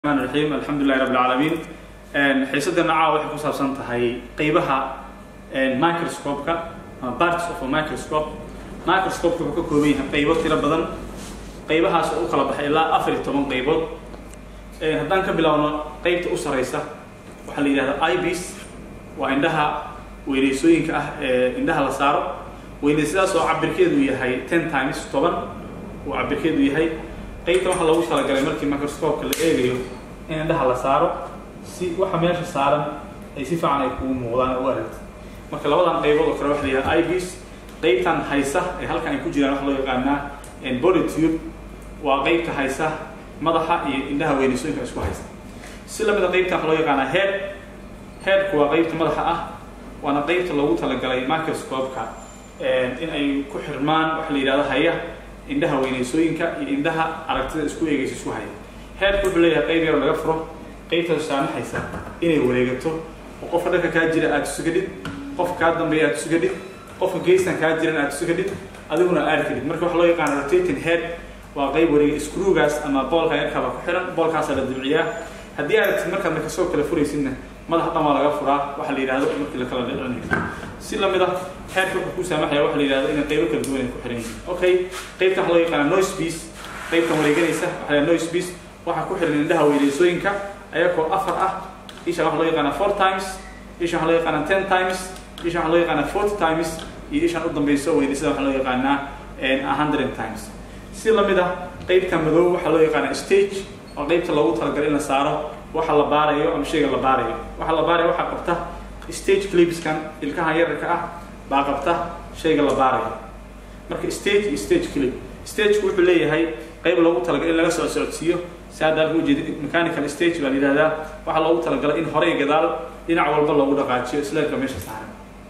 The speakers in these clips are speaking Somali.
الرحمن الرحيم الحمد لله رب العالمين xiisadana caawa waxay ku saabsan tahay qeybaha microscope-ka ama parts of a microscope microscope-ka wuxuu ka kooban yahay qeybo tiro badan qeybahaas oo u kala baxay ilaa afar iyo toban qeybood haddaan ka bilaabno qeybta u sareysa waxaa la yidhahdaa ibis waa indhaha weyneysooyinka ah ee indhaha la saaro weyneysadaas oo cabirkeedu yahay ten times toban uu cabirkeedu yahay qeybta waxaa loogu talagalay markii microscope-ka la eegayo in indhaha la saaro si waxa meesha saaran ay si fiican ay kugu muuqdaan u aragti marka labadan qaybood oo kale waxa la yidhaha ibis qeybtan haysa ee halkan ay ku jiraan waxa loo yaqaanaa body tube waa qeybta haysa madaxa iyo indhaha weyneysooyinka isku haysta si lamida qeybtan waxa loo yaqaanaa head headku waa qeybta madaxa ah waana qeybta loogu talagalay microscope-ka in ay ku xirmaan waxa la yidhahdo haya indhaha weyneysooyinka iyo indhaha aragtida isku eegaysa isku haya headku wuxuu leeyahay qeyb yar laga furo qaybtaas saamaxaysa inay wareegato oo qofka dhanka kaa jira aad tusugadhid qofka kaa dambeeya aad tusugadhid qofka geystan kaa jiran aad tusugadhid adiguna aad kadhid marka waxa loo yaqaana rotating head waa qayb wareega screwgaas ama boolka yarkaaba ku xiran boolkaasaa la dibciyaa haddii aad markaad markasoo kale furaysidna madax dhan waa laga furaa waxa la yidhahdo markii la kala dhicinayo si lamid ah headka wuxuu ku saamaxaya waxa la yidhahdo inay qaybo kala duwan ay ku xiran yihiin okay qaybta waxa loo yaqaana noise piece qaybtan wareeganaysa waxa la noise piece waxaa ku xiran indhaha weyneysooyinka ayagoo afar ah isha waxaa loo yaqaana four times isha waxaa loo yaqaana ten times isha waxaa loo yaqaana forty times iyo ishaan u dambayso weyneysada waxaa loo yaqaanaa a hundred times si lamid ah qeybta madow waxaa loo yaqaana stage oo qeybta loogu talagalay in la saaro waxa la baarayo ama shayga la baarayo waxa la baarayo waxaa qabta stage clipskan ilkahan yararka ah baa qabta shayga la baarayo marka stage iyo stage clip stageku wuxuu leeyahay qayb loogu talagalay in laga soo socodsiiyo si hadda halka ujeedid mechanical stage baa la yidhahdaa waxaa loogu talagalay in horey gadaal dhinac walba loogu dhaqaajiyo isleerka meesha saaran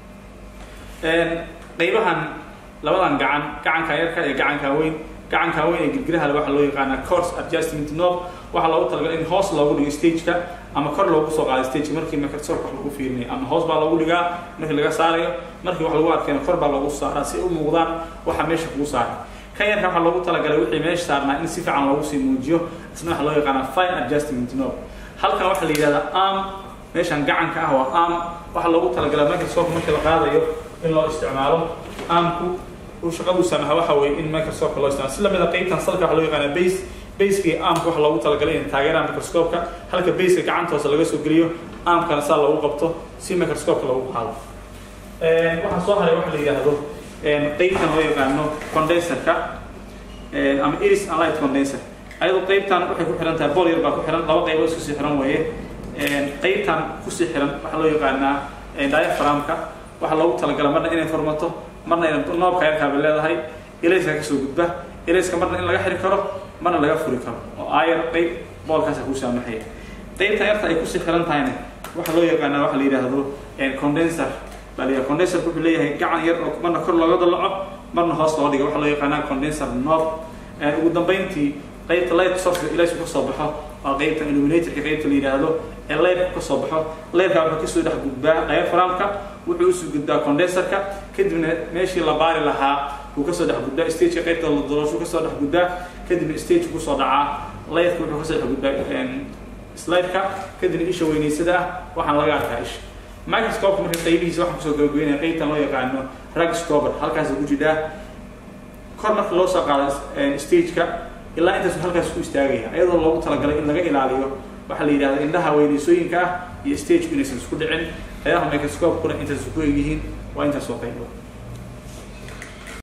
qaybahan labadan gacan gacanka yarka iyo gacanka weyn gacanka weyn ee girgiraha waxaa loo yaqaanaa course adjustment knob waxaa loogu talagalay in hoos loogu dhigo stageka ama kor loogu soo qaado stageka markii microsoft wax lagu fiirinayo ama hoos baa loogu dhigaa markii laga saarayo markii wax lagu arkayna kor baa loogu saaraa si u muuqdaan waxa meesha kugu saaran kan yarka waxaa loogu talagalay wixii meesha saarnaa in si fiican loogu sii muujiyo isna waxaa loo yaqaanaa fine adjustment knob halkan waxaa la yidhahdaa arm meeshan gacanka ah waa arm waxaa loogu talagalay microsoft markii la qaadayo in loo isticmaalo armku uu shaqadu samaha waxa weeye in microsoft loo isticmaalo si lamida qeybtan salka waxaa loo yaqaanaa base baseka iyo armka waxaa loogu talagalay in taageeraan microscope-ka halka baseka gacanta hoose laga soo geliyo armkana saa loogu qabto si microscope-ka loogu qaado waxaa soo haray waxa la yidhaahdo qeybtan loo yaqaano condenserka ama iris and light condenser ayadoo qeybtan waxay ku xiran tahay bool yar baa ku xiran laba qaybood isku sii xiran weeye qeybtan kusii xiran waxaa loo yaqaanaa diaphragmka waxaa loogu talagalay marna inay formato marna ina noobka yarkaaba leedahay ilayska kasoo gudba ilayska marna in laga xiri karo marna laga furi karo oo aayar qeyb boolkaasa kuu saamaxaya qeybtan yarta ay kusii xiran tahayna waxaa loo yaqaanaa waxa la yidhaahdo condenser baa la yidhaha condenserka wuxuu leeyahay gacan yar oo marna kor looga dalaco marna hoos loo dhiga waxaa loo yaqaanaa condenser knob ugu dambeyntii qeybta light source ilaysku ka soo baxo waa qeybta illuminatorka qeybta la yidhaahdo ee leyrku ka soo baxo leyrka wuxuu kasoo dhex gudbaa diaphragmka wuxuu usoo gudbaa condenserka kadibna meeshii la baari lahaa wuu kasoo dhex gudbaa stageka qeybta la dalooshu kasoo dhex gudbaa kadibna stage kusoo dhacaa leyrka wuxuu kasoo dhex gudbaa slideka kadibna isha weyneysada ah waxaan laga arkaa isha microscope marka qaybihiisa waxaan kusoo gabagabeynaya qeybtan loo yaqaano ragscober halkaas ku jidhaa kor marka loo soo qaado stageka ilaa intaasu halkaas ku istaagaya iyadoo loogu talagalay in laga ilaaliyo waxaa la yidhahda indhaha weyneysooyinka ah iyo stageku inaysan isku dhicin qaybaha microscope-kuna intaas ku egyihiin waa intaas oo qaybood